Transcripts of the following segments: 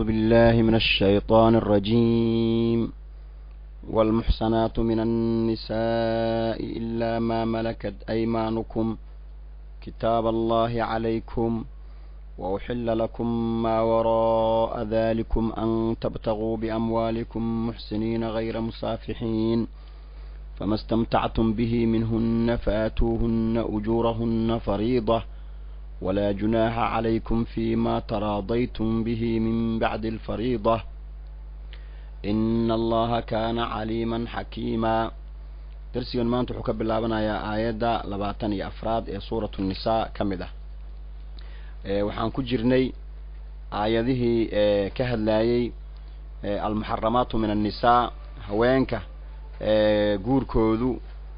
بالله من الشيطان الرجيم والمحصنات من النساء إلا ما ملكت أيمانكم كتاب الله عليكم وأحل لكم ما وراء ذلكم أن تبتغوا بأموالكم محسنين غير مسافحين فما استمتعتم به منهن فآتوهن أجورهن فريضة ولا جناح عليكم فيما تراضيتم به من بعد الفريضة إن الله كان عليما حكيما darsigan maanta wuxuu ka bilaabanayaa aayadda labaatan iyo afraad ee suuratu nisaa ka mid ah waxaan ku jirnay aayadihii ka hadlayey almuxaramaatu min annisaa haweenka guurkoodu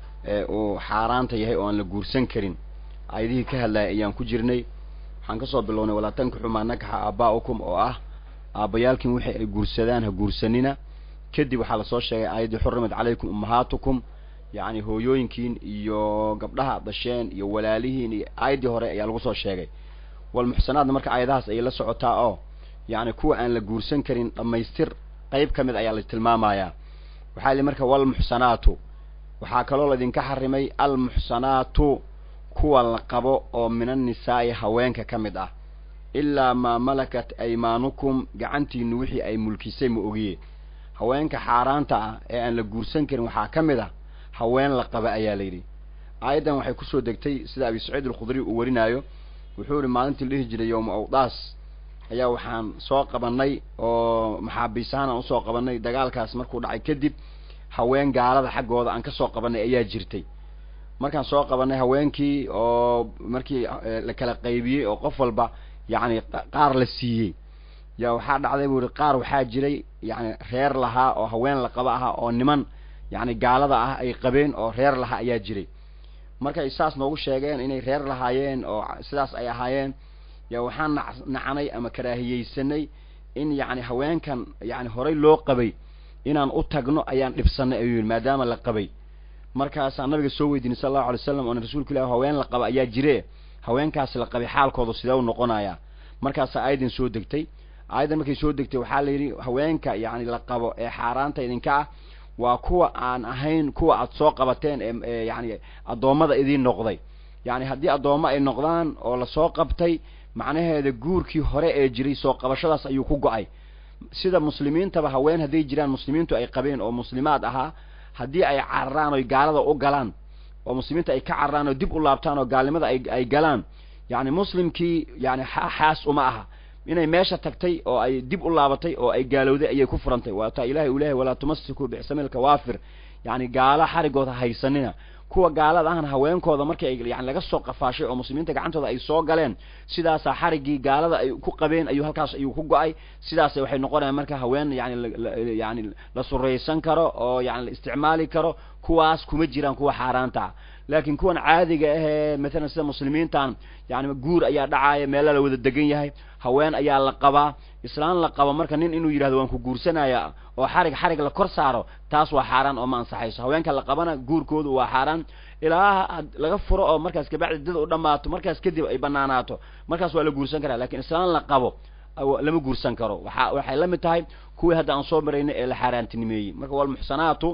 uu xaaraanta yahay oo aan la guursan karin aayadihii ka hadlayay ayaan ku jirnay waxaan kasoo bilownay walaa tankixu maa nakaxa aaba'ukum oo ah aabbayaalkin wixii ay guursadaan ha guursanina kadib waxaa lasoo sheegay aayaddii xurimat calaykum ummahaatukum yacni hooyooyinkiin iyo gabdhaha dasheen iyo walaalihiin iyo aayaddii hore ayaa lagu soo sheegay walmuxsanaadna marka aayadahaas ayay la socotaa oo yacni kuwa aan la guursan karin dhammaystir qeyb ka mid ayaa la tilmaamayaa waxaa li marka walmuxsanaatu waxaa kaloo laydinka xarimay almuxsanaatu kuwa la qabo oo min annisaa'i haweenka ka mid ah ilaa maa malakat aymaanukum gacantiinu wixii ay mulkisay ma ogiye haweenka xaaraanta ah ee aan la guursan karin waxaa ka mid ah haween la qaba ayaa layidhi aayaddan waxay kusoo degtay sida abi saciid alkhudri uu warinaayo wuxuu ihi maalintii la dhihi jiray yowma awdaas ayaa waxaan soo qabanay oo maxaabiis ahaan aan usoo qabanay dagaalkaas markuu dhacay kadib haween gaalada xaggooda aan kasoo qabanay ayaa jirtay markaan soo qabanay haweenkii oo markii la kala qaybiyey oo qof walba yacni qaar la siiyey yaa waxaa dhacday buu ihi qaar waxaa jiray yacni reer lahaa oo haween la qaba ahaa oo niman yacni gaalada ah ay qabeen oo reer lahaa ayaa jiray markay saas noogu sheegeen inay reer lahaayeen oo sidaas ay ahaayeen yaa waxaan na nacnay ama karaahiyeysanay in yacni haweenkan yacni horay loo qabay inaan u tagno ayaan dhibsanay ayuu yidhi maadaama la qabay markaasaan nabiga soo weydiinay sala allahu alay slam oona rasuulka ilahi haween la qaba ayaa jire haweenkaasi la qabay xaalkooda sidee u noqonayaa markaasaa aayaddan soo degtay aayaddan markay soo degtay waxaa la yidhi haweenka yacni la qabo ee xaaraanta idinka ah waa kuwa aan ahayn kuwa aad soo qabateen ee yacni addoommada idiin noqday yacni haddii addoommo ay noqdaan oo lasoo qabtay macnaheeda guurkii hore ee jiray soo qabashadaas ayuu ku go-ay sida muslimiintaba haween hadday jiraan muslimiintu ay qabeen oo muslimaad ahaa haddii ay cararaan oy gaalada u galaan oo muslimiinta ay ka cararaan oo dib u laabtaan oo gaalnimada ay ay galaan yacni muslimkii yani xaas uma aha inay meesha tagtay oo ay dib u laabatay oo ay gaalowday ayay ku furantay waataa ilahay uu lehay walaa tumasikuu bixsamil kawaafir yacni gaalo xarigooda haysanina kuwa gaalada ahna haweenkooda markii ay yani laga soo qafaashay oo muslimiinta gacantooda ay soo galeen sidaasaa xariggii gaalada ay ku qabeen ayuu halkaas ayuu ku go-ay sidaas waxay noqonayaan marka haween yani yani la suraysan karo oo yani la isticmaali karo kuwaas kuma jiraan kuwa xaaraanta ah laakiin kuwan caadiga ahee mathalan sida muslimiintan yani guur ayaa dhacaaya meela la wada degan yahay haween ayaa la qabaa islaan la qabo marka nin inuu yidhahdo waan ku guursanaya oo xarig xarig la kor saaro taas waa xaaraan oo ma ansaxayso haweenka la qabana guurkoodu waa xaaraan ilaa laga furo oo markaas kabacdi dad u dhammaato markaas kadib ay banaanaato markaas waa la guursan karaa lakin islaan la qabo lama guursan karo waa waxay la mid tahay kuwii hadda aan soo marayna ee la xaaraantinimeeyey marka walmuxsanaatu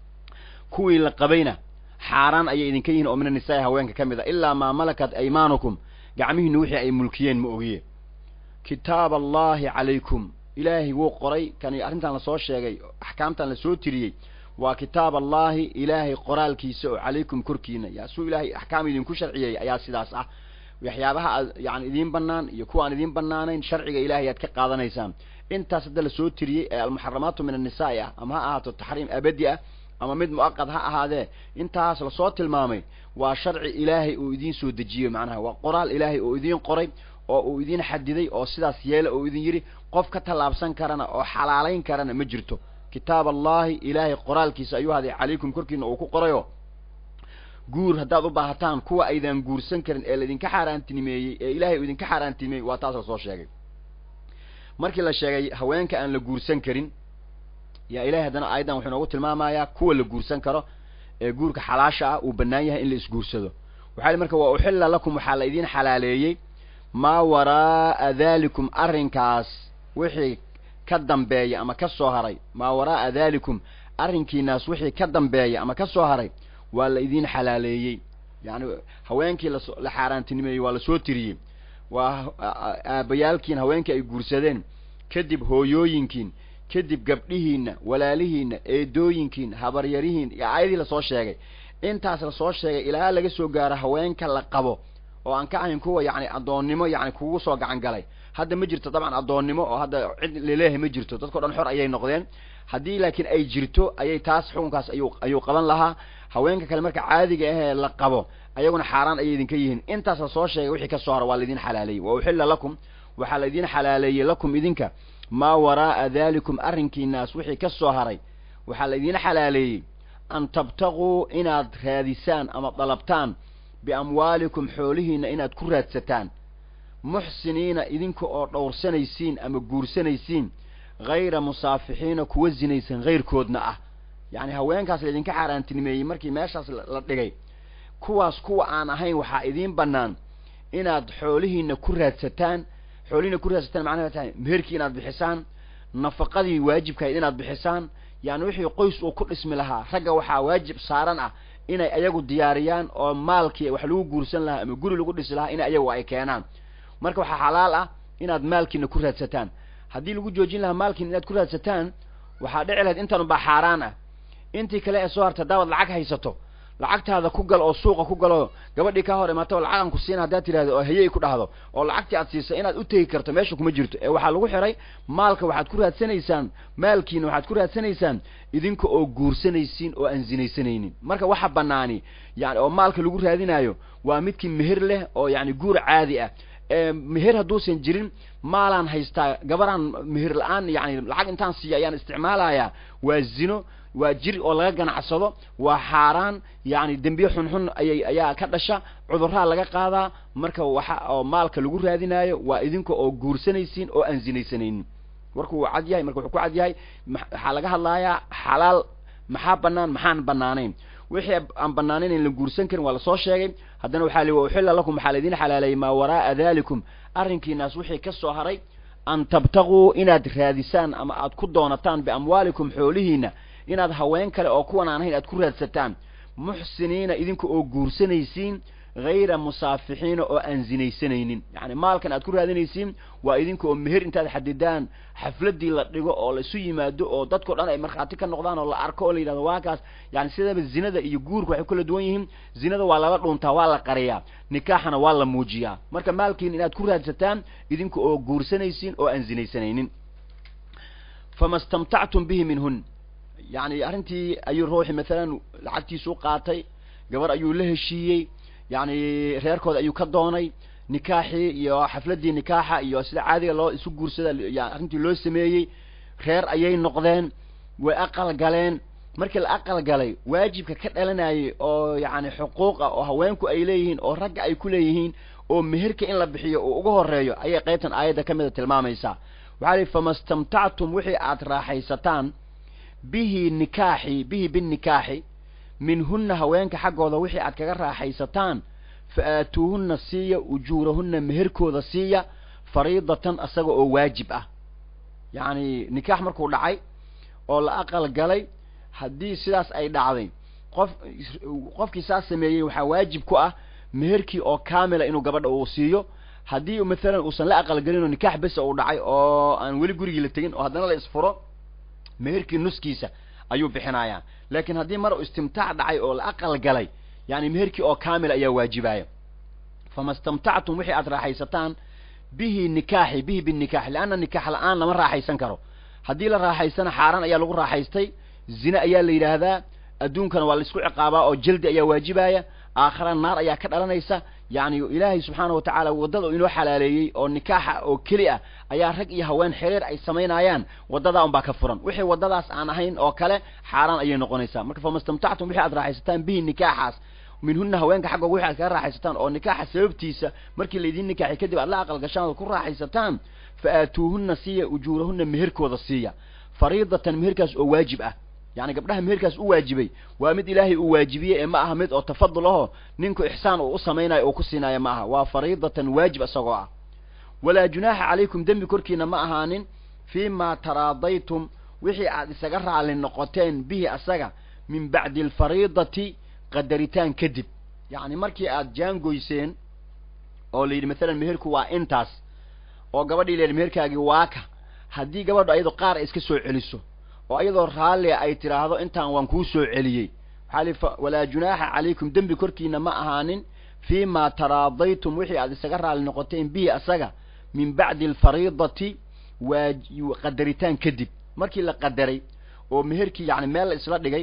kuwii la qabayna xaaraan ayay idinka yihiin oo min anisaai haweenka ka mid a ilaa maa malakat aymaanukum gacmihiinu wixii ay mulkiyeen ma ogiye kitaab allahi calaykum ilaahay wuu qoray kani arrintan lasoo sheegay axkaamtan lasoo tiriyey waa kitaab allahi ilaahay qoraalkiisa oo calaykum korkiina yaa suu ilaahay axkaam idinku sharciyey ayaa sidaas ah waxyaabaha aad yani idiin banaan iyo kuwa aan idiin banaanayn sharciga ilahay aad ka qaadanaysaan intaas hadda lasoo tiriyey ee almuxaramaatu min annisaai ah ama ha ahaato taxriim abadi ah ama mid mu'aqad ha ahaadee intaas lasoo tilmaamay waa sharci ilaahay uu idiin soo dejiyey macnaha waa qoraal ilaahay oo idiin qoray oo uu idiin xadiday oo sidaas yeela oo idin yidhi qof ka tallaabsan karana oo xalaalayn karana ma jirto kitaab allahi ilaahay qoraalkiisa ayuu haday calaykum korkiina uu ku qorayo guur haddaad u baahataan kuwa aydan guursan karin ee laidinka xaaraantinimeeyey ee ilahay uu idinka xaaraantinimeeyey waa taas lasoo sheegay markii la sheegay haweenka aan la guursan karin yaa ilahay haddana aayaddan wuxuu inoogu tilmaamayaa kuwa la guursan karo ee guurka xalaasha ah uu bannaan yahay in la isguursado waxaa marka waa uxilla lakum waxaa la idiin xalaaleeyey maa waraa'a dalikum arrinkaas wixii ka dambeeya ama ka soo haray maa waraa'a daalikum arrinkiinaas wixii ka dambeeya ama ka soo haray waa la idiin xalaaleeyey yacni haweenkii laso la xaaraantinimeeyey waa lasoo tiriyey waa aabbayaalkiin haweenkii ay guursadeen kadib hooyooyinkiin kadib gabdhihiinna walaalihiinna eedooyinkiin habaryarihiin iyo aayadii lasoo sheegay intaas lasoo sheegay ilaa laga soo gaaro haweenka la qabo oo aan ka ahayn kuwa yacni addoonnimo yacni kugu soo gacan galay hadda ma jirto dabcan addoonnimo oo hadda cid laleeyahay ma jirto dadkao dhan xor ayay noqdeen haddii laakiin ay jirto ayay taas xukunkaas ayuu ayuu qaban lahaa haweenka kale marka caadiga ahee la qabo ayaguna xaaraan ayay idinka yihiin intaas lasoo sheegay wixii ka soo hara waa laidin xalaaleeyey wa uxilla lakum waxaa laidin xalaaleeyey lakum idinka maa waraa'a daalikum arrinkiinaas wixii ka soo haray waxaa laidin xalaaleeyey an tabtaquu inaad raadisaan ama dalabtaan biamwaalikum xoolihiinna inaad ku raadsataan muxsiniina idinka oo dhowrsanaysiin ama guursanaysiin hayra musaafixiina kuwa zinaysan hayrkoodna ah yacni haweenkaas laydinka xaaraantinimeeyey markii meeshaas la dhigay kuwaas kuwa aan ahayn waxaa idiin bannaan inaad xoolihiina ku raadsataan xoolihiina ku raadsataan macnaha tahay meherkii inaad bixisaan nafaqadii waajibkahayd inaad bixisaan yani wixii qoys uu ku dhismi lahaa ragga waxaa waajib saaran ah inay ayagu diyaariyaan oo maalkii wax lagu guursan lahaa ama guri lagu dhisi lahaa in ayagu ay keenaan marka waxaa xalaal ah inaad maalkiina ku raadsataan haddii lagu joojin lahaa maalkiina inaad ku raadsataan waxaa dhici lahayd intan unbaa xaaraan ah intii kale ee soo harta haddaabad lacag haysato lacagtaada ku gal oo suuqa ku galo gabadhii kaa hor imaata lacagan ku siina haddaad tidhahdo oo hayey ku dhahdo oo lacagtii aad siisa inaad u tegi karto meesha kuma jirto ee waxaa lagu xiray maalka waxaad ku raadsanaysaan maalkiina waxaad ku raadsanaysaan idinka oo guursanaysiin oo aan zinaysanaynin marka waxa banaani yani oo maalka lagu raadinaayo waa midkii meher leh oo yani guur caadi ah meher hadduusan jirin maalaan haystaa gabaraan meher la-aan yani lacag intaan siiya ayaan isticmaalayaa waa zino waa jir oo laga ganacsado waa xaaraan yani dembiye xunxun ayay ayaa ka dhasha cudurraa laga qaadaa marka waxa oo maalka lagu raadinaayo waa idinka oo guursanaysiin oo aan zinaysanaynin warku waa cad yahay marka wuxuu ku cad yahay waxaa laga hadlayaa xalaal maxaa banaan maxaan banaanayn wixii aan banaanayn in la guursan karin waa lasoo sheegay haddana waxaa li wa uxilla lakum waxaa laydin xalaaleeyey maa waraa'a dalikum arrinkiinaas wixii ka soo haray an tabtaquu inaad raadisaan ama aad ku doonataan biamwaalikum xoolihiina inaad haween kale oo kuwan aan ahayn aad ku raadsataan muxsiniina idinka oo guursanaysiin hayra musaafixiina oo aan zinaysanaynin yani maalkan aad ku raadinaysiin waa idinka oo meher intaad xadidaan xafladii la dhigo oo la isu yimaado oo dadkao dhan ay markhaati ka noqdaan oo la arko oo la yidhahdo waa kaas yani sidaba zinada iyo guurka waxay kala duwan yihiin zinada waa lala dhuuntaa waa la qariyaa nikaaxana waa la muujiyaa marka maalkiin inaad ku raadsataan idinka oo guursanaysiin oo aan zinaysanaynin fama stamtactum bihi minhun yani arrintii ayuu ruuxi maalan lacagtiisu qaatay gabar ayuu la heshiiyey yani reerkooda ayuu ka doonay nikaaxii iyo xafladii nikaaxa iyo sida caadiga loo isu guursada arrintii loo sameeyey reer ayay noqdeen way aqal galeen markii la aqal galay waajibka ka dhalanayay oo yani xuquuq ah oo haweenku ay leeyihiin oo ragga ay ku leeyihiin oo meherka in la bixiyo uu uga horeeyo ayay qaybtan aayadda ka mida tilmaamaysaa waxaa lihi fama stamtactum wixii aad raaxaysataan bihi nikaaxi bihi binikaaxi minhunna haweenka xaggooda wixii aad kaga raaxaysataan fa aatuuhunna siiya ujuurahunna meherkooda siiya fariidatan isaga oo waajib ah yacni nikaax markuu dhacay oo la aqal galay haddii sidaas ay dhacday qof qofkii saas sameeyey waxaa waajib ku ah meherkii oo kaamila inuu gabadha uu siiyo haddii mathalan uusan la aqalgelin oo nikaax besa uu dhacay oo aan weli gurigii la tegin oo haddana la isfuro meherkii nuskiisa ayuu bixinayaa laakiin haddii mar uu istimtaac dhacay oo la aqal galay yani meherkii oo kaamil ayaa waajibaya fama stamtactum wixii aad raaxaysataan bihi nikaaxi bihi binikaax leanna nikaax la-aan lama raaxaysan karo haddii la raaxaysana xaaraan ayaa lagu raaxaystay zine ayaa la yidhaahdaa adduunkana waa la isku ciqaabaa oo jaldi ayaa waajibaya aakhara naar ayaa ka dhalanaysa yani ilaahay subxaana wa tacaala waddada inoo xalaaleeyey oo nikaaxa oo keli ah ayaa rag iyo haween xiriir ay samaynayaan waddadaa unbaa ka furan wixii waddadaas aan ahayn oo kale xaaraan ayay noqonaysaa marka fama stamtactum wixii aad raaxaysataan bihi nikaaxaas minhunna haweenka xaggooga wixi aad kaga raaxaysataan oo nikaaxa sababtiisa markii laydin nikaaxi kadib aad la aqal gashaan ood ku raaxaysataan fa aatuuhunna siiya ujuurahunna meherkooda siiya fariidatan meherkaas oo waajib ah yani gabdhaha meherkaas u waajibay waa mid ilaahay uu waajibiyey ee ma aha mid oo tafadul aho ninku ixsaan uu u samaynayo uu ku siinaayo ma aha waa fariidatan waajib isagoo ah walaa junaaxa calaykum dembi korkiina ma ahaanin fii maa taraadaytum wixii aad isaga raalli noqoteen bihi asaga min bacdi alfariidati qadaritaan kadib yacni markii aad jaangoyseen oo la yidhi maalan meherku waa intaas oo gabadhii la yidhi meherkaagii waaka haddii gabadhu ayado qaar ay iska soo celiso oo ayadoo raallia ay tidhaahdo intaan waan kuu soo celiyey waxaa li walaa junaaxa calaykum dembi korkiina ma ahaanin fii maa taraadaytum wixii aad isaga raalli noqoteen bihi asaga min bacdi alfariidati waa qadaritaan kadib markii la qadaray oo meherkii yani meel la isla dhigay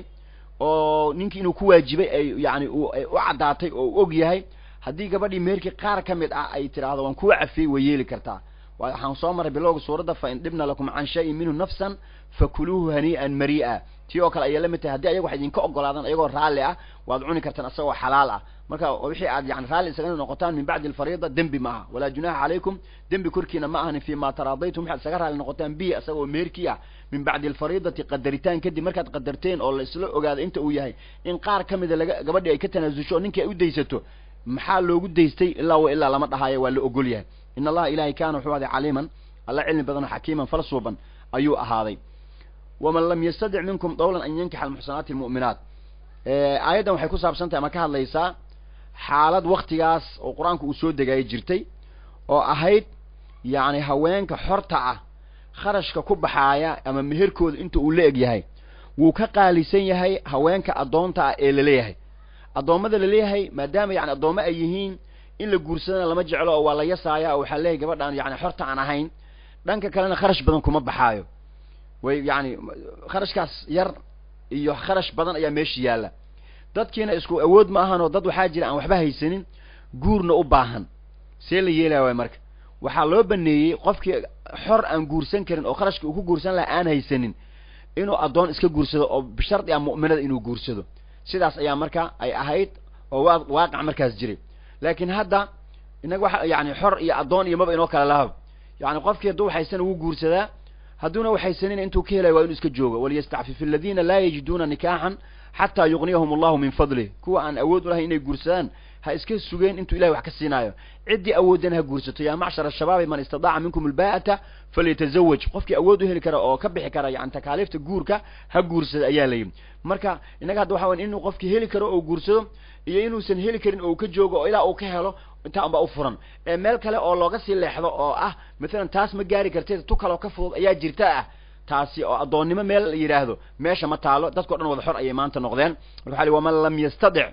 oo ninkii inuu ku waajibay ay yani ay u caddaatay oo u og yahay haddii gabadhii meherkii qaar ka mid ah ay tidhaahdo waan kuu cafiyey way yeeli kartaa waxaan soo maray bilowga suuradda fa in dhibna lakum can shayin minhu nafsan fakuluuhu hanii'an marii'a tii oo kale ayay la mid tahay haddii ayaga wax idinka ogolaadaan ayagoo raalli ah waad cuni kartaan asagoo xalaal ah marka wixii aad yani raalli isaga noqotaan min bacdi alfariida dembi ma aha walaa junaxa calaykum dembi korkiina ma ahanin fii ma taraadaytum waxaad isaga raalli noqotaan bihi asagoo meherkii ah min bacdi alfariidati qadaritaan kadib markaad qadarteen oo la isla ogaado inta uu yahay in qaar ka mida laga gabadhii ay ka tanaasusho oo ninkii ay u daysato maxaa loogu daystay ilaa wa ilaa lama dhahaayo waa la ogol yahay in allaha ilahay kaana wuxuu ahday caliiman alla cilmi badan oo xakiiman falsuuban ayuu ahaaday waman lam yastadic minkum dawlan an yankixa almuxsanaati almu'minaat aayaddan waxay ku saabsan tahay ama ka hadlaysaa xaalad waktigaas oo qur-aanku uu soo degaya jirtay oo ahayd yacni haweenka xorta ah kharashka ku baxaaya ama meherkooda inta uu la eg yahay wuu ka qaalisan yahay haweenka addoonta ah ee laleeyahay addoommada laleeyahay maadaama yani addoommo ay yihiin in la guursadana lama jeclo oo waa la yasaaya oo waxaa leeyahay gabadhaan yani xorta aan ahayn dhanka kalena kharash badan kuma baxaayo way yani kharashkaas yar iyo kharash badan ayaa meesha yaalla dadkiina isku awood ma ahan oo dad waxaa jira aan waxba haysanin guurna u baahan see la yeelaya waay marka waxaa loo baneeyey qofkii xor aan guursan karin oo kharashka uu ku guursan laha aan haysanin inuu addoon iska guursado oo bishardi ah mu'minada inuu guursado sidaas ayaa marka ay ahayd oo waa waaqac markaas jiray laakiin hadda inaga waxa yani xor iyo addoon iyo maba inoo kala lahab yani qofkii hadduu waxaysana wuu guursadaa hadduuna waxaysanina intuu ka helayo waa inuu iska joogo waliyastacfif aladiina laa yajiduuna nikaaxan xataa yugniyahum allahu min fadlih kuwa aan awood u lahayn inay guursadaan ha iska sugeen intuu ilahay wax ka siinaayo ciddii awoodana ha guursato yaa macshar ashabaabi man istadaaca minkum albaa'ata falyatazawaj qofkii awood u heli kara oo ka bixi kara yani takaaliifta guurka ha guursada ayaa layidhi marka innaga hadda waxa waya inuu qofkii heli karo oo guursado iyo inuusan heli karin oo ka joogo oo ilaa uu ka helo intaa unbaa u furan ee meel kale oo looga sii leexdo oo ah maalan taas ma gaari karteed tu kaloo ka fudud ayaa jirta ah taasi oo addoonnimo meel la yidhaahdo meesha ma taalo dadkao dhan wada xor ayay maanta noqdeen marka waxa li waman lam yastadic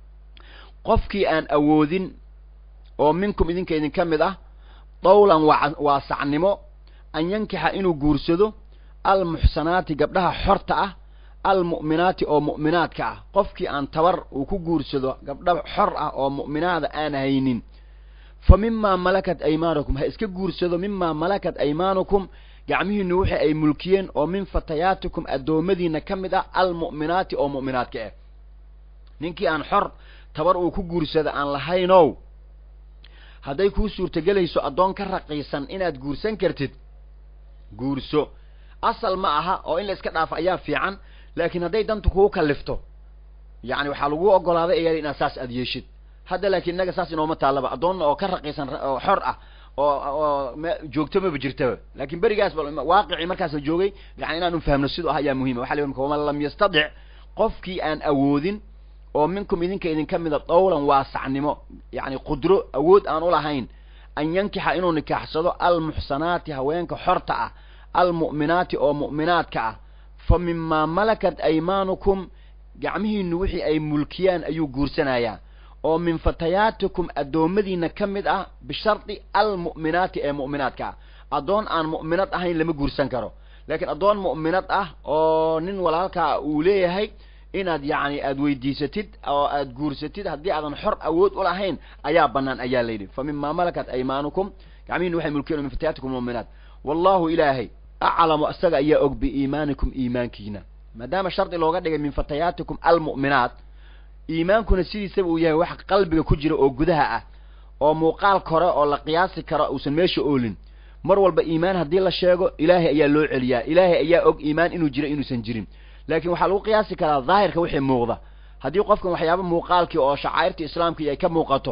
qofkii aan awoodin oo minkum idinka idinka mid ah dawlan waa waa sacnimo an yankixa inuu guursado almuxsanaati gabdhaha xorta ah almu'minaati oo mu'minaadka ah qofkii aan tabar uu ku guursado gabdha xor ah oo mu'minaada aan haynin fa mimaa malakat aymaanukum ha iska guursado mimaa malakat aymaanukum gacmihiinu wixii ay mulkiyeen oo min fatayaatikum addoommadiina ka mid ah almu'minaati oo mu'minaadka ah ninkii aan xor tabar uu ku guursado aan lahaynow hadday kuu suurtagelayso addoon ka raqiisan inaad guursan kartid guurso asal ma aha oo in la iska dhaafo ayaa fiican laakiin hadday dantu kugu kallifto yacni waxaa lagu ogolaaday ayaa inaad saas aad yeeshid hadda laakiin innaga saas inooma taallaba addoonna oo ka raqiisan oo xor ah oo oo m joogto maba jirtaba laakiin berigaas ba waaqicii markaas la joogay yani inaanu fahmno siduu ah ayaa muhima waxa la yidhi waman lam yastadic qofkii aan awoodin oo minkum idinka idinka mida dawlan waasacnimo yacni qudro awood aan u lahayn an yankixa inuu nikaaxsado almuxsanaati haweenka xorta ah almu'minaati oo mu'minaadka ah fa mimaa malakat aymaanukum gacmihiinu wixii ay mulkiyaan ayuu guursanayaa oo min fatayaatikum addoommadiina ka mid ah bishardi almu'minaati ee mu'minaadka ah addoon aan mu'minad ahayn lama guursan karo laakiin addoon mu'minad ah oo nin walaalkaa uu leeyahay inaad yacni aada weydiisatid oo aada guursatid haddii aadan xor awood u lahayn ayaa bannaan ayaa layidhi fa mimaa malakat aymaanukum gacmihiinu waxay mulkiyeen min fatayaatikum mu'minaat wallahu ilaahay aclamu isaga ayaa og biiimaanikum iimaankiina maadaama shardi looga dhigay min fatayaatikum almu'minaat iimaankuna sidiisaba uu yahay wax qalbiga ku jira oo gudaha ah oo muuqaal kore oo la qiyaasi karo uusan meesha oolin mar walba iimaan haddii la sheego ilaahay ayaa loo celiyaa ilaahay ayaa og iimaan inuu jiro inuusan jirin laakiin waxaa lagu qiyaasi karaa daahirka wixii muuqda haddii qofkan waxyaaba muuqaalkii oo shacairta islaamkii ay ka muuqato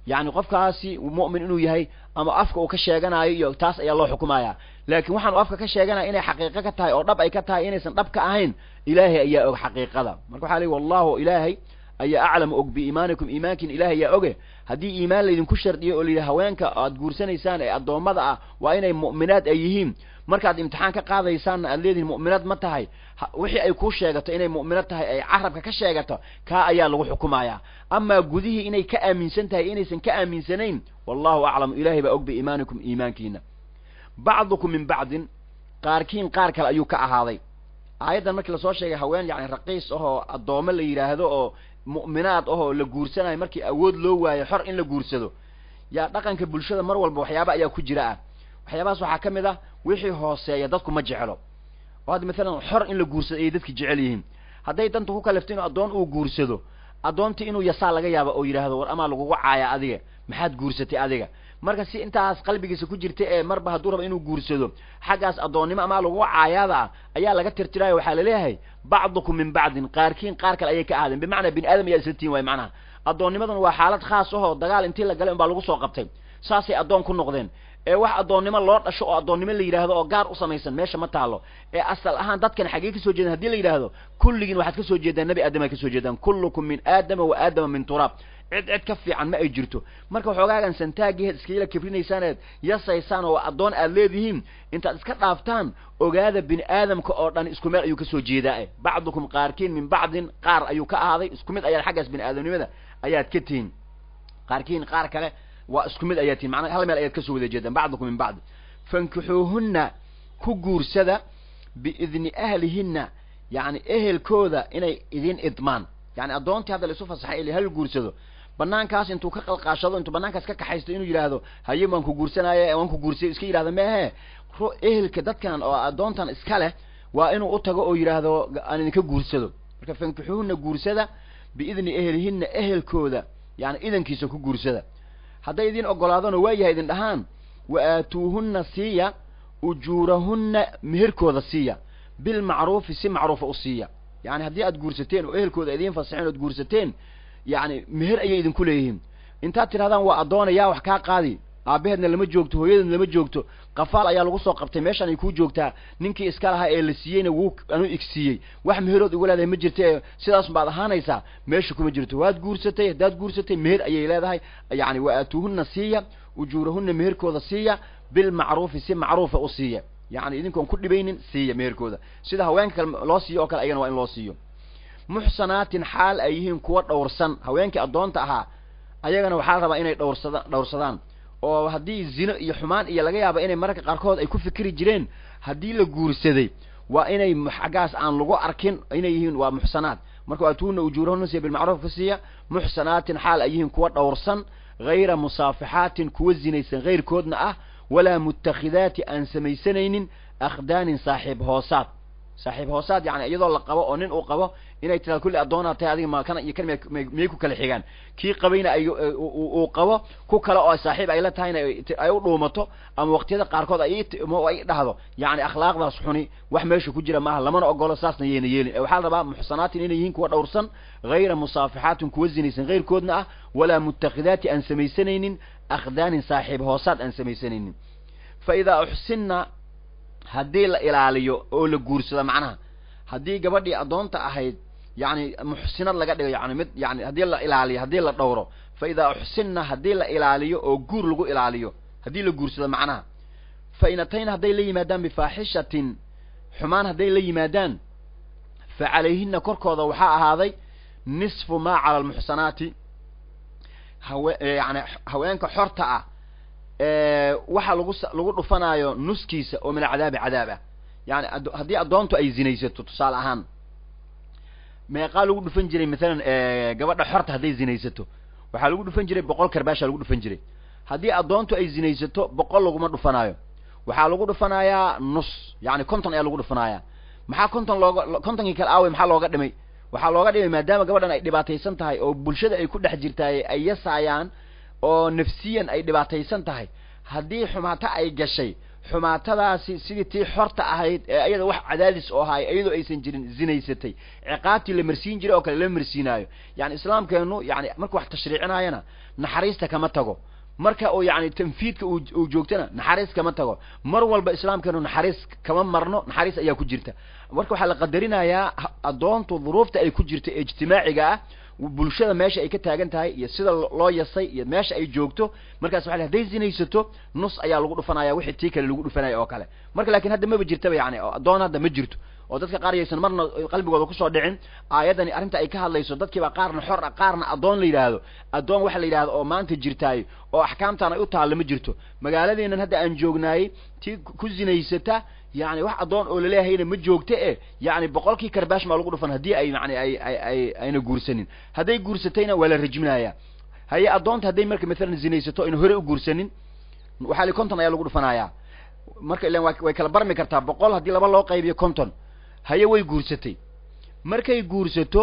yacni qofkaasi mu'min inuu yahay ama afka uu ka sheeganayo iyo taas ayaa loo xukumaya laakiin waxaan uu afka ka sheeganaya inay xaqiiqo ka tahay oo dhab ay ka tahay inaysan dhab ka ahayn ilaahay ayaa og xaqiiqada marka waxaa leey wallahu ilaahay ayaa aclamu og biiimaanikum iimaankiin ilaahay ayaa oge haddii iimaan laydinku shardiyo oo layidhi haweenka aad guursanaysaan ee addoommada ah waa inay mu'minaad ay yihiin markaad imtixaan ka qaadaysaanna aad leedihin mu'minaad ma tahay wixii ay kuu sheegato inay mu'minad tahay ay carabka ka sheegato kaa ayaa lagu xukumayaa amaa gudihii inay ka aaminsan tahay inaysan ka aaminsanayn wallahu aclamu ilaahay baa og biiimaanikum iimaankiina bacdukum min bacdin qaarkiin qaar kale ayuu ka ahaaday aayaddan markii lasoo sheegay haween yani raqiis ahoo addoome la yidhaahdo oo mu'minaad ahoo la guursanayo markii awood loo waayo xor in la guursado yaa dhaqanka bulshada mar walba waxyaaba ayaa ku jira ah waxyaabahaas waxaa ka mid ah wixii hooseeya dadku ma jeclo oo hadda maalan xor in la guursado ayay dadki jecel yihiin hadday danta ku kalifto inuu addoon uu guursado addoontii inuu yasaa laga yaaba oo yidhaahdo war amaa lagugu caaya adiga maxaad guursatay adiga marka si intaas qalbigiisa ku jirta ee marba hadduu rabo inuu guursado xaggaas addoonnimo amaa lagugu caayaada ah ayaa laga tirtiraayo waxaa laleeyahay bacdukum min bacdin qaarkiin qaar kale ayay ka ahaadeen bimacnaa bini aadam ayaa isla tiin waay macnaha addoonnimadan waa xaalad khaas ahoo dagaal intii la galay unbaa lagu soo qabtay saasay addoon ku noqdeen ee wax addoonnimo loo dhasho oo addoonnimo la yidhaahdo oo gaar u samaysan meesha ma taalo ee asal ahaan dadkan xaggee kasoo jeedan hadii la yidhaahdo kulligiin waxaad kasoo jeedaan nebi aadam ay kasoo jeedaan kullukum min aadama wa aadama min turaab cid cid ka fiican ma ay jirto marka waxoogaagan santaagiheed iskayla kibrinaysaaned yasaysaan oo addoon aad leedihiin intaad iska dhaaftaan ogaada bini aadamka oo dhan isku meel ayuu kasoo jeedaa bacdukum qaarkiin min bacdin qaar ayuu ka ahaaday isku mid ayaad xaggaas bini aadamnimada ayaad ka tihiin qaarkiin qaar kale waa isku mid ayaad tihin manaa hal meel ayaad kasoo wada jeedaan bacdukum min bacdi fankixuuhunna ku guursada biidni ahlihinna yacni ehelkooda inay idin idmaan yani addoontii hadda laisu fasaxay ili hal guursado banaankaas intuu ka qalqaashado intuu banaankaas ka kaxaysto inuu yidhaahdo haye waan ku guursanaaye waan ku guursay iska yidhahdo meehe ehelka dadkan oo addoontan iska leh waa inuu u tago oo yidhaahdo aan idinka guursado marka fankixuuhunna guursada biidni ehlihinna ehelkooda yani idankiisa ku guursada hadday idin ogolaadano waayahay idin dhahaan wa aatuuhunna siiya ujuurahunna meherkooda siiya bilmacruufi si macruufa u siiya yani haddii aad guursateen oo ehelkooda idiin fasaxeen ood guursateen yani meher ayay idinku leeyihiin intaad tidhahdaan waa addoona yaa wax kaa qaadi aabaheedna lama joogto hooyadeedna lama joogto qafaal ayaa lagu soo qabtay meeshaan ay kuu joogtaa ninkii iska lahaa ee la siiyeyna wuu anu igsiiyey wax meherood igu leedahay ma jirta ee sidaas baad ahaanaysaa meesha kuma jirto waad guursatay haddaad guursatay meher ayay leedahay yani wa aatuuhunna siiya ujuurahunna meherkooda siiya bilmacruufi si macruufa u siiya yani idinkoon ku dhibaynin siiya meherkooda sida haweenka kale loo siiyo oo kale ayagana waa in loo siiyo muxsanaatin xaal ay yihiin kuwa dhowrsan haweenkii addoonta ahaa ayagana waxaa la rabaa inay dhowrsada dhowrsadaan oo haddii zino iyo xumaan iyo laga yaaba inay mararka qaarkood ay ku fikri jireen haddii la guursaday waa inay xaggaas aan lagu arkin inay yihiin waa muxsanaat marka atuuna ujuurahuna siiya bilmacruuf ka siiya muxsanaatin xaal ay yihiin kuwa dhowrsan hayra musaafixaatin kuwa zinaysan hayrkoodna ah walaa mutakhidaati aan samaysanaynin akhdaanin saaxiib hoosaad saaxiib hoosaad yani iyadoo la qabo oo nin uu qabo inay tiraado kulli addoonaa tahay adiga ma kana iyo kan miyay ku kala xigaan kii qabayna ay uu qabo ku kale oo saaxiib ay la tahayna ay u dhuumato ama waqtiyada qaarkood ay ay dhahdo yani akhlaaqdaas xuni wax meesha ku jira maaha lamana ogolo saasna yayna yeelin waxaa la rabaa muxsanaatin inay yihiin kuwa dhowrsan hayra musaafixaatin kuwa zinaysan hayrkoodna ah walaa mutakhidaati aan samaysanaynin akhdaanin saaxiib hoosaad aan samaysanaynin fa idaa uxsinna haddii la ilaaliyo oo la guursado macnaha haddii gabadhii addoonta ahayd yani muxsinad laga dhigo yani mid yani haddii la ilaaliyo haddii la dhowro fa idaa uxsinna haddii la ilaaliyo oo guur lagu ilaaliyo haddii la guursado macnaha fa in atayna hadday la yimaadaan bifaaxishatin xumaan hadday la yimaadaan fa calayhina korkooda waxaa ahaaday nisfu maa cala almuxsanaati hawe yani haweenka xorta ah waxa lagu lagu dhufanaayo nuskiisa oo min alcadaabi cadaab ah yani haddii addoontu ay zinaysato tusaale ahaan meeqaa lagu dhufan jiray maalan gabadha xorta hadday zinaysato waxaa lagu dhufan jiray boqol karbaasha lagu dhufan jiray haddii addoontu ay zinaysato boqol laguma dhufanaayo waxaa lagu dhufanayaa nus yani konton ayaa lagu dhufanayaa maxaa konton looga kontonkii kale aawey maxaa looga dhimay waxaa looga dhimay maadaama gabadhan ay dhibaataysan tahay oo bulshada ay ku dhex jirtaay ay yasaayaan oo nafsiyan ay dhibaataysan tahay haddii xumaato ay gashay xumaatadaasi sidii tii xorta ahayd ee ayada wax cadaadis oo ahay iyadoo aysan jirin zinaysatay ciqaabtii la marsiin jiray oo kale lama marsiinaayo yani islaamkeenu yani marka wax tashriicinaayana naxariista kama tago marka uu yani tanfiidka uu joogtana naxariis kama tago mar walba islaamkeenu naxariis kama marno naxariis ayaa ku jirta marka waxaa la qadarinayaa addoontu duruufta ay ku jirto ee ijtimaaciga ah bulshada meesha ay ka taagan tahay iyo sida loo yasay iyo meesha ay joogto markaas waa haday zinaysato nus ayaa lagu dhufanaya wixii tii kale lagu dhufanaya oo kale marka lakin hadda maba jirtaba yani addoon hadda ma jirto oo dadka qaar yaysan marna qalbigooda kusoo dhicin aayaddani arrinta ay ka hadlayso dadkiiba qaarna xor ah qaarna addoon la yidhaahdo addoon waxa la yidhahdo oo maanta jirtaay oo axkaamtaan ay u taalla ma jirto magaaladeenan hadda aan joognaayey tii ku zinaysata yani wax addoon oo laleehayna ma joogta e yani boqolkii karbaash maa lagu dhufan haddii ay yani ay ay ay ayna guursanin hadday guursatayna waa la rajminaya haye addoonta hadday marka maalan zinaysato ayna hore u guursanin waxaa li konton ayaa lagu dhufanaya marka ilan way kala barmi kartaa boqol haddii laba loo qaybiyo konton haye way guursatay markay guursato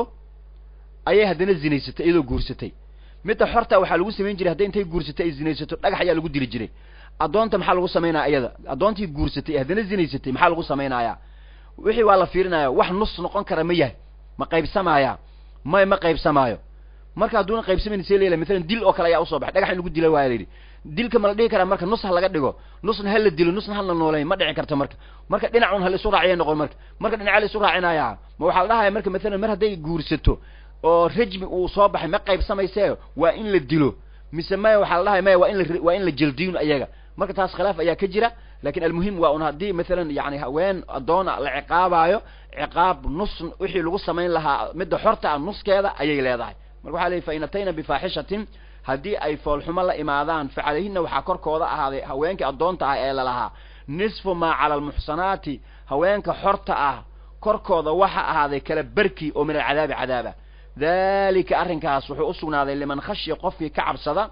ayay haddana zinaysatay iyadoo guursatay midda xorta waxaa lagu samayn jiray hadday intay guursatay ay zinaysato dhagax ayaa lagu dili jiray addoonta maxaa lagu samaynaya iyada addoontii guursatay haddana zinaysatay maxaa lagu samaynayaa wixii waa la fiirinaya wax nus noqon kara ma yahay ma qaybsamaya may ma qaybsamaayo marka hadduuna qaybsamayn see leela maalan dil oo kale ayaa usoo baxay dhagax in lagu dila waaya la yidhi dilka ma la dhihi karaa marka nus ha laga dhigo nusna ha la dilo nusna ha la nooleyn ma dhici karto marka marka dhinacun ha la isu raaciya noqon marka marka dhinaca la isu raacinaya ma waxaa la dhahaya marka maalan mar hadday guursato oo rajmi uu soo baxay ma qaybsamayse waa in la dilo mise maya waxaa la dhahaya maya waa in la waa in la jeldiyin ayaga marka taas khilaaf ayaa ka jira lakin almuhim waa un haddii maalan yani haween addoona la ciqaabaayo ciqaab nus wixii lagu samayn lahaa midda xorta ah nuskeeda ayay leedahay marka waxa la yihi fa in atayna bifaaxishatin haddii ay foolxumo la imaadaan fa calayhina waxaa korkooda ahaaday haweenkii addoonta ah ee lalahaa nisfu maa cala almuxsanaati haweenka xorta ah korkooda waxa ahaaday kala berki oo min alcadaabi cadaaba dalika arrinkaas wuxuu usugnaaday liman khashiya qofkii ka cabsada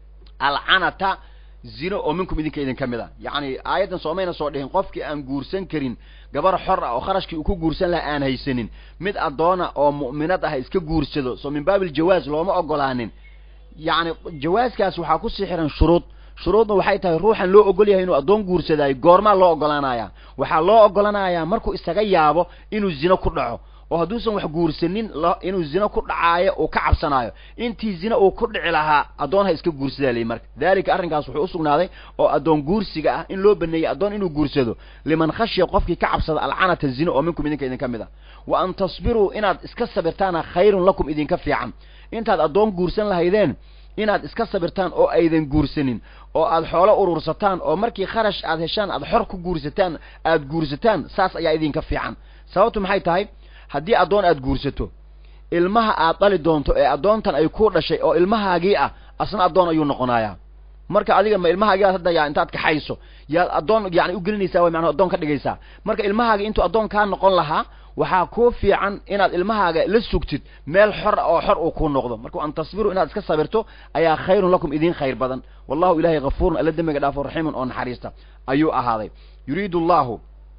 alcanata zino oo minkum idinka idin ka mid a yacni aayaddan soomayna soo dhihin qofkii aan guursan karin gabar xor ah oo kharashkii uu ku guursan laha aan haysanin mid addoona oo mu'minad ah iska guursado soo min baabil jawaaz looma ogolaanin yacni jawaaskaas waxaa kusii xiran shuruud shuruudna waxay tahay ruuxan loo ogol yahay inuu addoon guursadaayo goormaa loo ogolaanaya waxaa loo ogolanayaa markuu isaga yaabo inuu zino ku dhaco oo hadduusan wax guursanin inuu zino ku dhacaayo uu ka cabsanaayo intii zina uu ku dhici lahaa addoon ha iska guursadaa layi marka dalika arrinkaas wuxuu usugnaaday oo addoon guursiga ah in loo baneeyey addoon inuu guursado liman khashiya qofkii ka cabsada alcanata zino oo minkum idinka idinka mid a wa an tasbiruu inaad iska sabirtaana khayrun lakum idinka fiican intaad addoon guursan lahaydeen inaad iska sabirtaan oo aydan guursanin oo aad xoolo urursataan oo markii kharash aad heshaan aad xor ku guursataan aad guursataan saas ayaa idinka fiican sababtu maxay tahay haddii addoon aad guursato ilmaha aad dhali doonto ee addoontan ay ku dhashay oo ilmahaagii ah asna addoon ayuu noqonayaa marka adiga ma ilmahaagii aad hadda yaa intaad kaxayso yaad addoon yani ugelinaysaa way macnaa addoon ka dhigaysaa marka ilmahaagi intuu addoon kaa noqon lahaa waxaa kuu fiican inaad ilmahaaga la sugtid meel xor oo xor uu kuu noqdo marka an tasbiru inaad iska sabirto ayaa khayrun lakum idiin khayr badan wallahu ilahay hafuurun alla dembiga dhaafo raxiimun oo naxariista ayuu ahaaday yuriidu allahu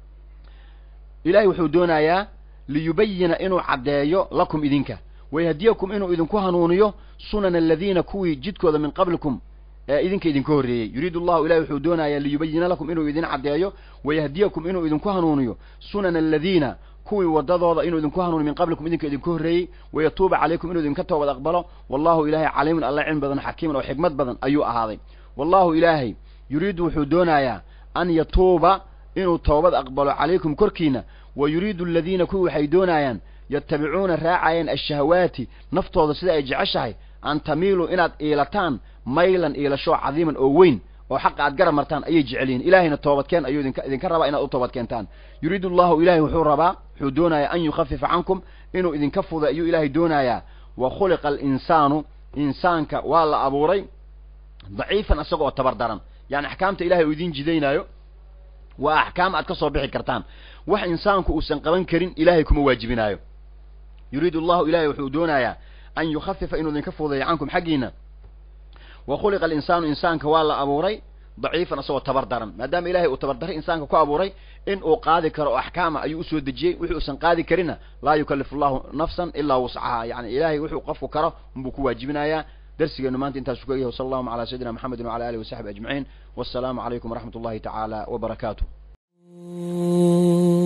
ilahay wuxuu doonayaa liyubayina inuu caddeeyo lakum idinka wayhdiyakum inuu idinku hanuuniyo sunana aladiina kuwii jidkooda min qablikum ee idinka idinka horreeyey yuriidu allahu ilahi wuxuu doonayaa liyubayina lakum inuu idin caddeeyo wayahdiyakum inuu idinku hanuuniyo sunana aladiina kuwii wadadooda inuu idinku hanuuniyo min qablikum idinka idinka horreeyey wayatuuba calaykum inuu idinka toobad aqbalo wallahu ilaahay caliimun alla cilmi badan xakiiman oo xikmad badan ayuu ahaaday wallahu ilaahay yuriidu wuxuu doonayaa an yatuuba inuu toobad aqbalo calaykum korkiina wa yuriidu aladiina kuwii waxay doonayaan yatabicuuna raacayaan ashahawaati naftooda sida ay jeceshahay an tamiiluu inaad iilataan maylan iilasho cadiiman oo weyn oo xaqa aad garab martaan ayay jecel yihin ilahayna toobadkeen ayuu idinka idinka rabaa inaad u toobad keentaan yuriidu allahu ilahay wuxuu rabaa wuxuu doonayaa an yukhafifa cankum inuu idinka fuda ayuu ilaahay doonayaa wa khuliqa alinsaanu insaanka waa la abuuray daciifan isaga oo tabar daran yani axkaamta ilahay uu idin jidaynaayo waa axkaam aad ka soo bixi kartaan wax insaanku uusan qaban karin ilahay kuma waajibinaayo yuriidu allahu ilahay wuxuu doonayaa an yukhafifa inuu idinka fudayo cankum xaggiina wa khuliqa alinsaanu insaanka waa la abuuray daciifan isagoo tabar daran maadaama ilahay uu tabardaray insaanka ku abuuray in uu qaadi karo oo axkaama ayuu usoo dejiyey wixii uusan qaadi karinna laa yukallifu allahu nafsan ilaa wuscahaa yani ilahay wuxuu qofku karo unbuu ku waajibinayaa darsigeenu maanta intaasu ka yahay wasala allahuma calaa sayidina maxamedin wacala alihi wasaxbi ajmaciin wassalaamu calaykum waraxmat ullahi tacaala wabarakaatuh